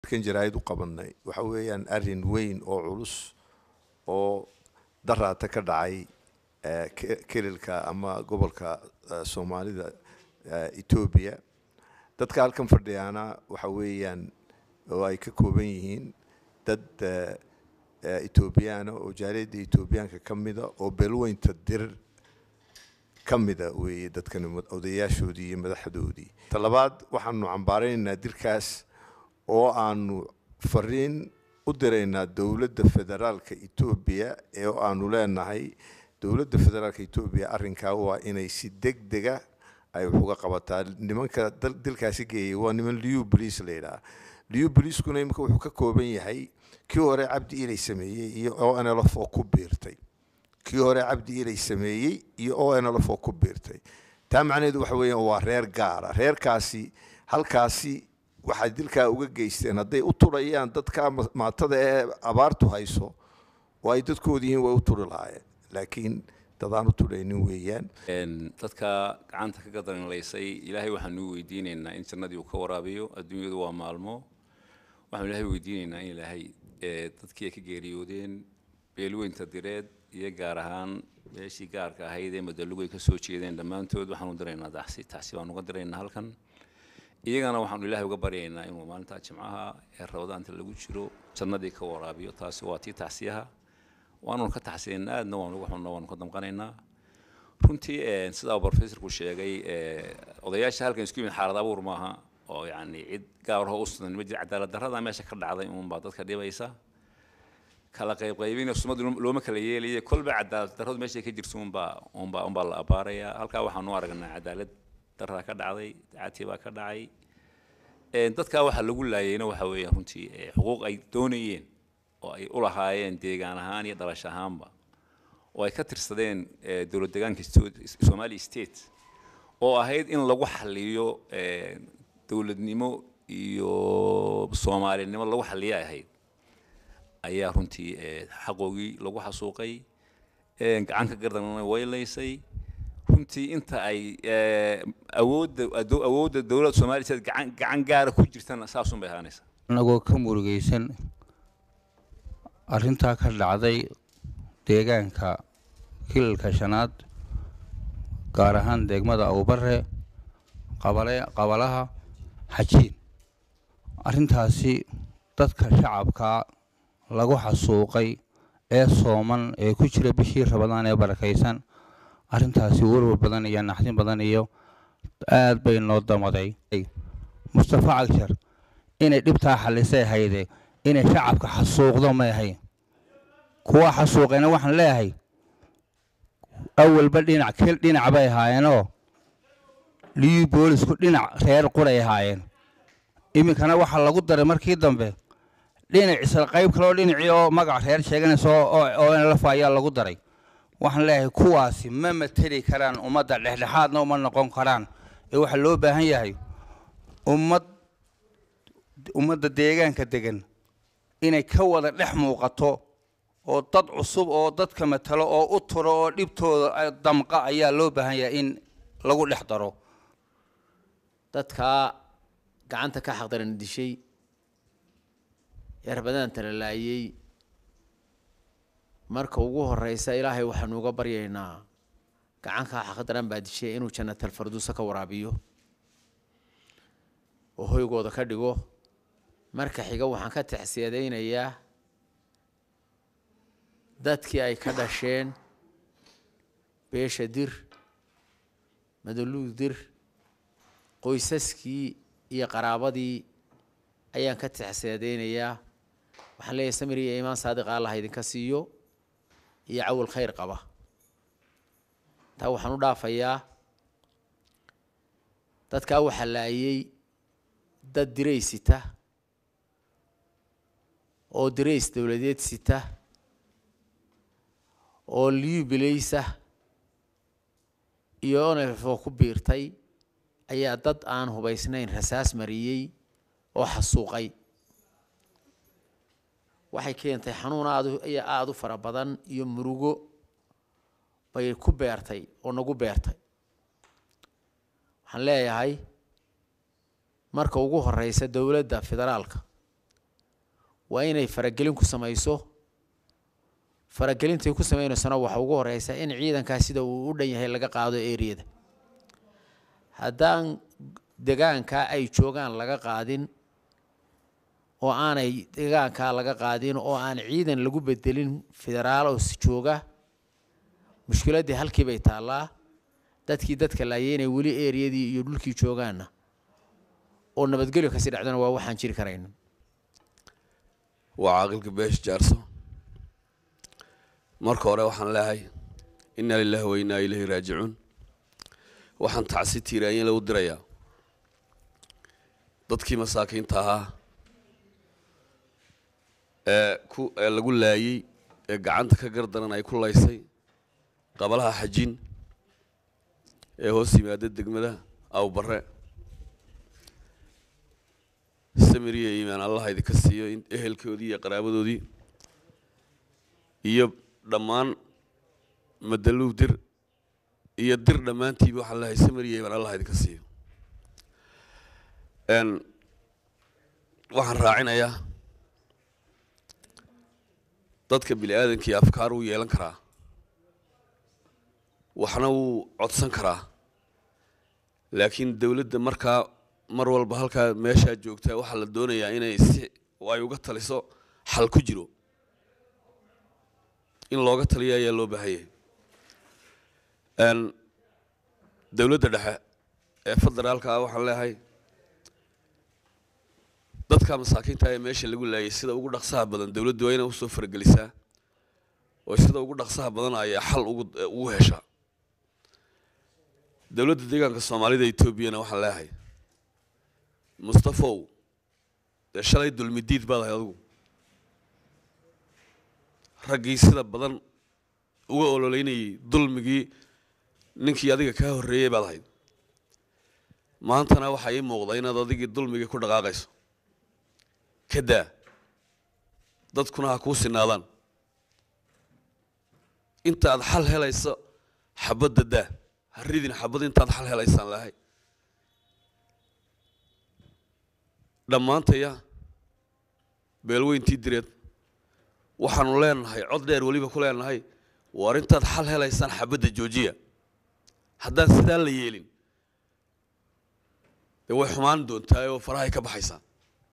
kan jaraa'id u qabanay waxa weeyaan arrin weyn oo culus oo daraata ka dhacay kelilka ama gobolka soomaalida etoobiya dadka halkan fadhiyaana waxa weeyaan oo ay ka kooban yihiin dad etoobiyaana oo jaaliyadda etoobiyaanka ka mida oo beelweynta dir ka mida weeye dadkan odayaashoodii iyo madaxdoodii talabaad waxaanu cambaaraynaynaa dirkaas oo aanu fariin u diraynaa dowladda federaalka etoobiya ee aanu leenahay dowladda federaalka etoobiya arrinkaa waa inay si deg dega ay wax uga qabataa nimanka dilkaasi geeyay waa niman liu bolice la yidhaha liu bolicekuna imika wuxuu ka kooban yahay kii hore cabdi ilay sameeyey iyo o nlf oo ku biirtay kii hore cabdi ilay sameeyey iyo o nlf oo ku biirtay taa macnaheedu waxa weeyaan waa reer gaara reerkaasi halkaasi waxay dilkaa uga geysteen hadday u turayaan dadka maatada ee abaartu hayso oo ay dadkooda yihiin way u turi lahaayeen laakiin dadaan u turaynin weeyaan dadka gacanta ka gadanlaysay ilaahay waxaanu weydiinaynaa in jannadii uu ka waraabiyo adduunyadu waa maalmo waxaanu ilaahay weydiinaynaa in ilaahay dadkii ay ka geeriyoodeen beelweynta direed iyo gaar ahaan meeshii gaarka ahayd ee madallugu ay ka soo jeedeen dhammaantood waxaanu diraynaa taxsi taxsi baanu uga diraynaa halkan iyagana waxaanu ilaahay uga baryaynaa inuu maalintaa jimcaha ee rabadaanta lagu jiro jannadii ka waraabiyo taasi waa tii taxsiyaha waanu ka taxsiyaynaa aadna waanu uga xunna waanu ka damqanaynaa runtii sidaa professorku sheegay odayaasha halkan isku yimid xaalad abuur maaha oo yacni cid gaarho u sunan ma jira cadaalad darrada meesha ka dhacday uunbaa dadka dhibaysa kala qaybqaybina sumadu looma kala yeelaya kolba cadaalad darradu meeshay ka jirto unbaa unbaa unbaa la abaarayaa halkaa waxaanu aragnaa cadaalad darraa ka dhacday dacati baa ka dhacay dadkaa waxaa lagu laayayna waxa weeyaan runtii xuquuq ay doonayeen oo ay u lahaayeen deegaan ahaan iyo dhalash ahaanba oo ay ka tirsadeen dowlad deegaanka somali state oo ahayd in lagu xaliyo dowladnimo iyo soomaalinimo lagu xaliya ahayd ayaa runtii xaqoogii lagu xasuuqay gacanka gardanna waylaysay runtii inta ay awoodda awoodda dowladda somaliya state gacan gacan gaara ku jirtana saasun bay ahaanaysaa anagoo ka murugaysan arrintaa ka dhacday deegaanka kilalka shanaad gaar ahaan degmada awbare qabale qabalaha xajiin arrintaasi dadka shacabkaa lagu xasuuqay ee sooman ee ku jira bishii rabadaan ee barakaysan arrintaasi warwar badan iyo naxdin badan iyo aad bay noo damaday mustafa cagshar inay dhibtaa xalisay hayde inay shacabka xasuuqdo may ahayn kuwa xasuuqayna waxaan leeyahay awalba dhinac kel dhinac bay ahaayeenoo liyu boolisku dhinac reer quray ahaayeen iminkana waxaa lagu daray markii dambe dhinac isla qayb kaleoo dhinacii oo magac reer sheeganaysa oo nlf ayaa lagu daray waxaan leeyahay kuwaasi ma mateli karaan ummadda dhexdhexaadna uma noqon karaan ee waxaa loo baahan yahay ummad ummadda deegaanka degan inay ka wada dhex muuqato oo dad cusub oo dadka matalo oo u turo oo dhibtooda damqa ayaa loo baahan yahay in lagu dhex daro dadkaa gacanta ka xaqdaran dishay ee rabadaanta la laayay marka ugu horeysa ilaahay waxaanu uga baryaynaa gacankaa xaqdaran baa dishay inuu jannatal farduusa ka waraabiyo oo hoygooda ka dhigo marka xiga waxaan ka taxsiyadaynayaa dadkii ay ka dhasheen beesha dir madaluug dir qoysaskii iyo qaraabadii ayaan ka taxsiyadaynayaa waxaan leeyahay samir iyo imaan saadiqa allah idinka siiyo iyo cawal khayr qaba taa waxaan u dhaafayaa dadkaa waxaa laayay dad diray sita oo dirays dowladeed sita oo liubilaysa iyo onefoo ku biirtay ayaa dad aan hubaysnayn rasaas mariyey oo xasuuqay waxay keentay xanuun aad iyo aada u fara badan iyo murugo bay ku beertay oo nagu beertay waxaan leeyahay marka ugu horeysa dowladda federaalka waa inay faragelin ku samayso faragelintay ku sameynaysana waxa ugu horeysa in ciidankaas sida uu u dhan yahay laga qaado eriyada haddaan degaankaa ay joogaan laga qaadin oo aanay degaankaa laga qaadin oo aan ciidan lagu bedelin federaalos jooga mushkiladdii halkii bay taallaa dadkii dadka laayay inay weli eriyadii iyo dhulkii joogaanna oo nabadgelyo kasii dhacdana waa waxaan jiri karayna waa caaqilka beesh jaarso marka hore waxaan leehay inna lilahi wa innaa ilayhi raajicuun waxaan tacsi tiiraanyin lagu dirayaa dadkii masaakiinta ahaa ee ku ee lagu laayey ee gacanta ka gardaran ay ku laysay qabalaha xajin ee hoos yimaada degmada awbarre samiriya iimaan allaha idinka siiyo in ehelkoodii iyo qaraabadoodii iyo dhammaan madaluw dir iyo dir dhammaantiiba waxaan leehay samiriya iimaan allah idinka siiyo n waxaan raacinayaa dadka bini aadankii afkaar wuu yeelan karaa waxna wuu codsan karaa laakiin dowladda markaa mar walba halkaa meeshaa joogtaa waxaa la doonayaa inay si ay uga taliso xal ku jiro in looga taliyo ayaa loo baahanyay dowladda dhexe ee federaalka ah waxaan leehay dadka masaakiinta ee meesha lagu laayay sida ugu dhaqsaha badan dowladdu waa inay usoo faragelisaa oo sida ugu dhaqsaha badan ayaa xal ugu ugu heshaa dowladda deegaanka soomaalida etoobiyana waxaan leehay mustafow dee shalay dulmidiid baad ahay adigu raggii sida badan uga ololeynayay dulmigii ninkii adiga kaa horreeyey baad ahayd maantana waxaa ii muuqda inaad adigii dulmigii ku dhaqaaqayso ka daa dadkuna ha kuu sinaadaan intaad xal helayso xabadda daa ha ridin xabad intaad xal helaysaan lahay dhammaantaya beelweyntii direed waxaanu leenahay cod dheer weliba ku leenahay war intaad xal helaysaan xabadda joojiya haddaan sidaa la yeelin dee way xumaan doontaa oo farahay ka baxaysaa